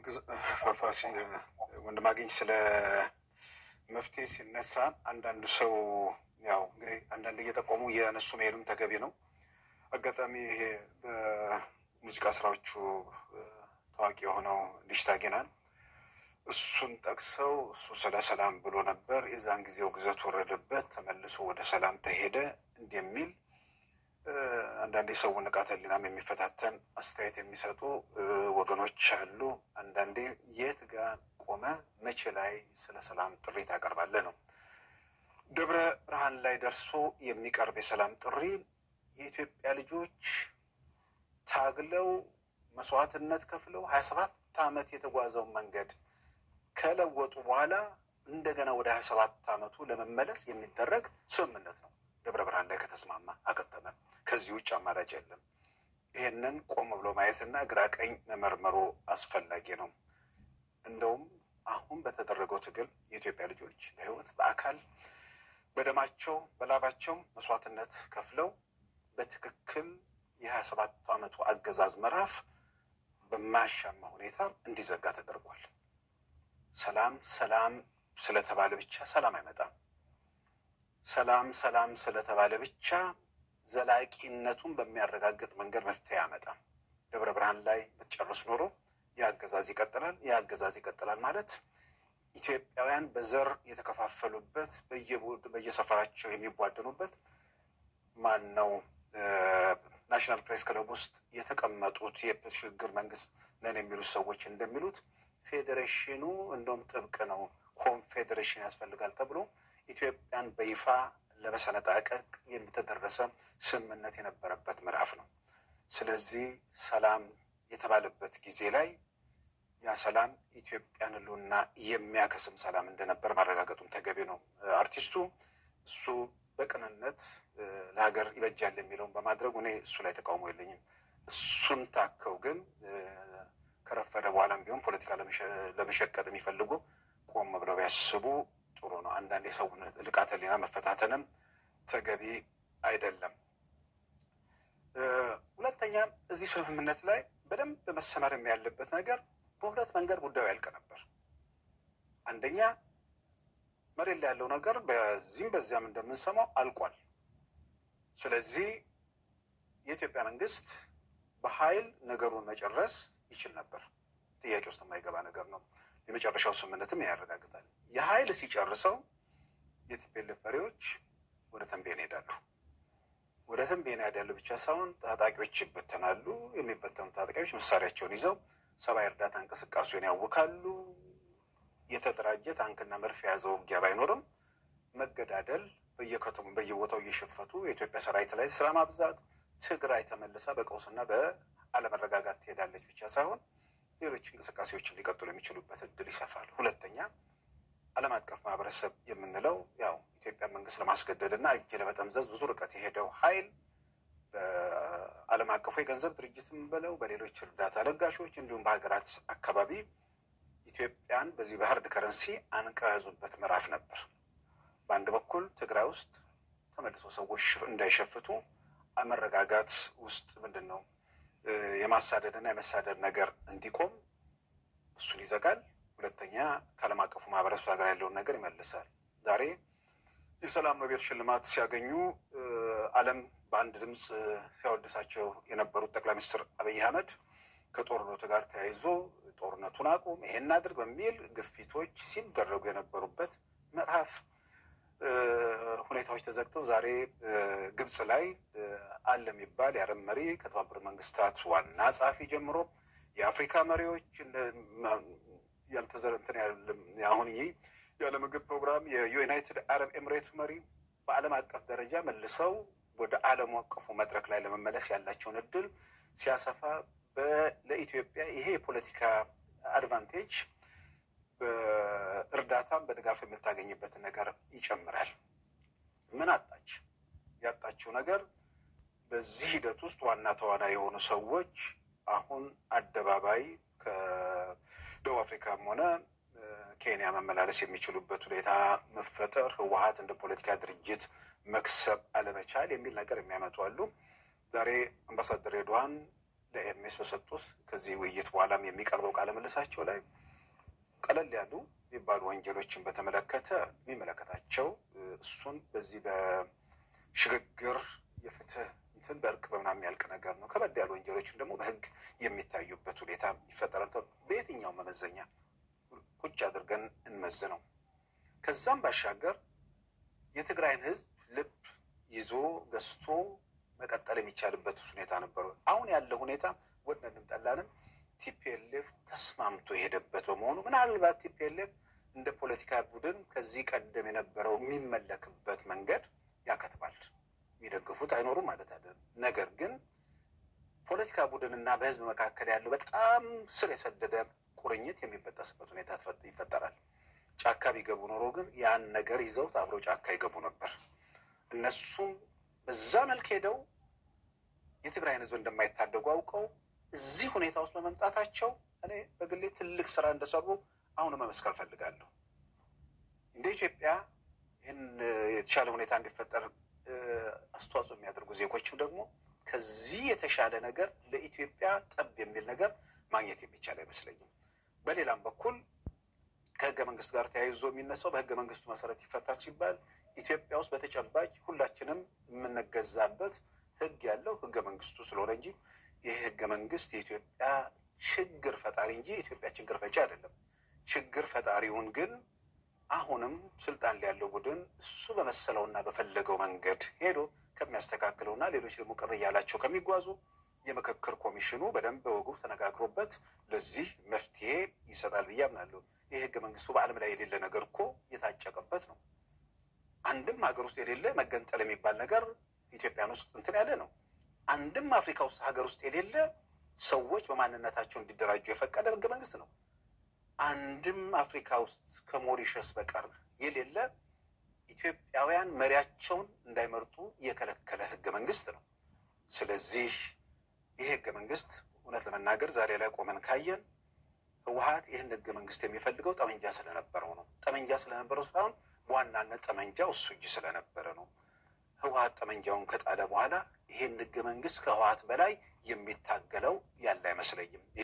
ፋፋሲ ወንድማገኝ ስለ መፍትሄ ሲነሳ አንዳንዱ ሰው ያው እንግዲህ አንዳንድ እየጠቆሙ የነሱ መሄዱም ተገቢ ነው። አጋጣሚ ይሄ በሙዚቃ ስራዎቹ ታዋቂ የሆነው ዲሽታ ጌናን እሱን ጠቅሰው እሱ ስለ ሰላም ብሎ ነበር። የዛን ጊዜው ግዘት ወረደበት፣ ተመልሶ ወደ ሰላም ተሄደ እንደሚል አንዳንድ የሰውን ንቃተ ህሊናም የሚፈታተን አስተያየት የሚሰጡ ወገኖች አሉ። አንዳንዴ የት ጋር ቆመ መቼ ላይ ስለ ሰላም ጥሪ ታቀርባለህ ነው። ደብረ ብርሃን ላይ ደርሶ የሚቀርብ የሰላም ጥሪ የኢትዮጵያ ልጆች ታግለው መስዋዕትነት ከፍለው ሀያ ሰባት ዓመት የተጓዘውን መንገድ ከለወጡ በኋላ እንደገና ወደ ሀያ ሰባት ዓመቱ ለመመለስ የሚደረግ ስምምነት ነው። ደብረ ብርሃን ላይ ከተስማማ አከተመ። ከዚህ ውጭ አማራጭ የለም። ይህንን ቆም ብሎ ማየትና ግራ ቀኝ መመርመሩ አስፈላጊ ነው። እንደውም አሁን በተደረገው ትግል የኢትዮጵያ ልጆች በህይወት በአካል በደማቸው በላባቸው መስዋዕትነት ከፍለው በትክክል የሀያ ሰባት ዓመቱ አገዛዝ ምዕራፍ በማያሻማ ሁኔታ እንዲዘጋ ተደርጓል። ሰላም ሰላም ስለተባለ ብቻ ሰላም አይመጣም። ሰላም ሰላም ስለተባለ ብቻ ዘላቂነቱን በሚያረጋግጥ መንገድ መፍትሄ አያመጣም። ደብረ ብርሃን ላይ ብትጨርስ ኖሮ የአገዛዝ ይቀጥላል። የአገዛዝ ይቀጥላል ማለት ኢትዮጵያውያን በዘር የተከፋፈሉበት በየሰፈራቸው የሚቧደኑበት ማን ነው? ናሽናል ፕሬስ ክለብ ውስጥ የተቀመጡት የሽግግር መንግስት ነን የሚሉት ሰዎች እንደሚሉት ፌዴሬሽኑ እንደውም ጥብቅ ነው፣ ኮንፌዴሬሽን ያስፈልጋል ተብሎ ኢትዮጵያን በይፋ ለመሰነጣቀቅ የተደረሰ ስምምነት የነበረበት ምዕራፍ ነው። ስለዚህ ሰላም የተባለበት ጊዜ ላይ ያ ሰላም ኢትዮጵያን ሕልውና የሚያከስም ሰላም እንደነበር ማረጋገጡም ተገቢ ነው። አርቲስቱ እሱ በቅንነት ለሀገር ይበጃል የሚለውን በማድረጉ እኔ እሱ ላይ ተቃውሞ የለኝም። እሱን ታከው ግን ከረፈደ በኋላም ቢሆን ፖለቲካ ለመሸቀጥ የሚፈልጉ ቆም ብለው ቢያስቡ ጥሩ ነው። አንዳንድ የሰው ልቃተ ህሊና መፈታተንም ተገቢ አይደለም። ሁለተኛ እዚህ ስምምነት ላይ በደንብ መሰመርም ያለበት ነገር በሁለት መንገድ ጉዳዩ ያልቅ ነበር። አንደኛ መሬት ላይ ያለው ነገር በዚህም በዚያም እንደምንሰማው አልቋል። ስለዚህ የኢትዮጵያ መንግስት በኃይል ነገሩን መጨረስ ይችል ነበር። ጥያቄ ውስጥ የማይገባ ነገር ነው። የመጨረሻው ስምምነትም ያረጋግጣል። የኃይል ሲጨርሰው የቲፒኤልኤፍ መሪዎች ወደ ተንቤን ይሄዳሉ። ወደ ተንቤን ያዳሉ ብቻ ሳይሆን ታጣቂዎች ይበተናሉ። የሚበተኑ ታጣቂዎች መሳሪያቸውን ይዘው ሰብአዊ እርዳታ እንቅስቃሴውን ያውካሉ። የተደራጀ ታንክና መድፍ የያዘው ውጊያ ባይኖርም መገዳደል፣ በየከተሙ በየቦታው እየሸፈቱ የኢትዮጵያ ሰራዊት ላይ ስራ ማብዛት፣ ትግራይ ተመልሳ በቀውስና በአለመረጋጋት ትሄዳለች ብቻ ሳይሆን ሌሎች እንቅስቃሴዎችን ሊቀጥሉ የሚችሉበት እድል ይሰፋል። ሁለተኛ ዓለም አቀፍ ማህበረሰብ የምንለው ያው ኢትዮጵያ መንግስት ለማስገደድ እና እጅ ለመጠምዘዝ ብዙ ርቀት የሄደው ኃይል በዓለም አቀፉ የገንዘብ ድርጅትም ብለው በሌሎች እርዳታ ለጋሾች እንዲሁም በሀገራት አካባቢ ኢትዮጵያን በዚህ በሀርድ ከረንሲ አንቀው የያዙበት ምዕራፍ ነበር። በአንድ በኩል ትግራይ ውስጥ ተመልሶ ሰዎች እንዳይሸፍቱ መረጋጋት ውስጥ ምንድን ነው የማሳደድ እና የመሳደድ ነገር እንዲቆም እሱን ይዘጋል። ሁለተኛ ከዓለም አቀፉ ማህበረሰብ ጋር ያለውን ነገር ይመልሳል። ዛሬ የሰላም ኖቤል ሽልማት ሲያገኙ ዓለም በአንድ ድምፅ ሲያወድሳቸው የነበሩት ጠቅላይ ሚኒስትር አብይ አህመድ ከጦርነቱ ጋር ተያይዞ ጦርነቱን አቁም፣ ይሄን አድርግ በሚል ግፊቶች ሲደረጉ የነበሩበት ምዕራፍ ሁኔታዎች ተዘግተው ዛሬ ግብፅ ላይ አለ የሚባል የአረብ መሪ ከተባበሩት መንግስታት ዋና ጸሐፊ ጀምሮ የአፍሪካ መሪዎች ያልተዘረንትን አሁን ይህ የዓለም ምግብ ፕሮግራም የዩናይትድ አረብ ኤምሬት መሪ በዓለም አቀፍ ደረጃ መልሰው ወደ ዓለም አቀፉ መድረክ ላይ ለመመለስ ያላቸውን እድል ሲያሰፋ ለኢትዮጵያ ይሄ የፖለቲካ አድቫንቴጅ በእርዳታም በድጋፍ የምታገኝበትን ነገር ይጨምራል። ምን አጣች? ያጣችው ነገር በዚህ ሂደት ውስጥ ዋና ተዋናይ የሆኑ ሰዎች አሁን አደባባይ ከደቡብ አፍሪካም ሆነ ኬንያ መመላለስ የሚችሉበት ሁኔታ መፈጠር፣ ህወሀት እንደ ፖለቲካ ድርጅት መክሰብ አለመቻል የሚል ነገር የሚያመጡ አሉ። ዛሬ አምባሳደር ሬድዋን ለኤርሜስ በሰጡት ከዚህ ውይይት በኋላም የሚቀርበው ቃለ ምልሳቸው ላይ ቀለል ያሉ የሚባሉ ወንጀሎችን በተመለከተ የሚመለከታቸው እሱን በዚህ በሽግግር የፍትህ እንትን በእርቅ በምናምን የሚያልቅ ነገር ነው። ከበድ ያሉ ወንጀሎችን ደግሞ በህግ የሚታዩበት ሁኔታ ይፈጠራል። በየትኛው መመዘኛ ቁጭ አድርገን እንመዝነው። ከዛም ባሻገር የትግራይን ህዝብ ልብ ይዞ ገዝቶ መቀጠል የሚቻልበት ሁኔታ ነበረ። አሁን ያለው ሁኔታ ወደንም ጠላንም ቲፒኤልኤፍ ተስማምቶ የሄደበት በመሆኑ ምናልባት ቲፒኤልኤፍ እንደ ፖለቲካ ቡድን ከዚህ ቀደም የነበረው የሚመለክበት መንገድ ያከትማል። የሚደግፉት አይኖሩም ማለት አይደለም። ነገር ግን ፖለቲካ ቡድንና በህዝብ መካከል ያለው በጣም ስር የሰደደ ቁርኝት የሚበጠስበት ሁኔታ ይፈጠራል። ጫካ ቢገቡ ኖሮ ግን ያን ነገር ይዘውት አብረው ጫካ ይገቡ ነበር። እነሱም በዛ መልክ ሄደው የትግራይን ህዝብ እንደማይታደጉ አውቀው እዚህ ሁኔታ ውስጥ በመምጣታቸው እኔ በግሌ ትልቅ ስራ እንደሰሩ አሁን መመስከር ፈልጋለሁ። እንደ ኢትዮጵያ ይህን የተሻለ ሁኔታ እንዲፈጠር አስተዋጽኦ የሚያደርጉ ዜጎችም ደግሞ ከዚህ የተሻለ ነገር ለኢትዮጵያ ጠብ የሚል ነገር ማግኘት የሚቻል አይመስለኝም። በሌላም በኩል ከህገ መንግስት ጋር ተያይዞ የሚነሳው በህገ መንግስቱ መሰረት ይፈታል ሲባል ኢትዮጵያ ውስጥ በተጨባጭ ሁላችንም የምንገዛበት ህግ ያለው ህገ መንግስቱ ስለሆነ እንጂ ይህ ህገ መንግስት የኢትዮጵያ ችግር ፈጣሪ እንጂ የኢትዮጵያ ችግር ፈጪ አይደለም። ችግር ፈጣሪውን ግን አሁንም ስልጣን ላይ ያለው ቡድን እሱ በመሰለውና በፈለገው መንገድ ሄዶ ከሚያስተካክለውና ሌሎች ደግሞ ቅር እያላቸው ከሚጓዙ የምክክር ኮሚሽኑ በደንብ በወጉ ተነጋግሮበት ለዚህ መፍትሄ ይሰጣል ብዬ አምናለሁ። ይህ ህገ መንግስቱ በዓለም ላይ የሌለ ነገር እኮ የታጨቀበት ነው። አንድም ሀገር ውስጥ የሌለ መገንጠል የሚባል ነገር ኢትዮጵያን ውስጥ እንትን ያለ ነው። አንድም አፍሪካ ውስጥ ሀገር ውስጥ የሌለ ሰዎች በማንነታቸው እንዲደራጁ የፈቀደ ህገ መንግስት ነው። አንድም አፍሪካ ውስጥ ከሞሪሸስ በቀር የሌለ ኢትዮጵያውያን መሪያቸውን እንዳይመርጡ የከለከለ ህገ መንግስት ነው። ስለዚህ ይህ ህገ መንግስት እውነት ለመናገር ዛሬ ላይ ቆመን ካየን ህወሀት ይህን ህገ መንግስት የሚፈልገው ጠመንጃ ስለነበረው ነው። ጠመንጃ ስለነበረው ሳይሆን በዋናነት ጠመንጃው እሱ እጅ ስለነበረ ነው። ህወሀት ጠመንጃውን ከጣለ በኋላ ይሄን ህገ መንግስት ከህወሀት በላይ የሚታገለው ያለ አይመስለኝም።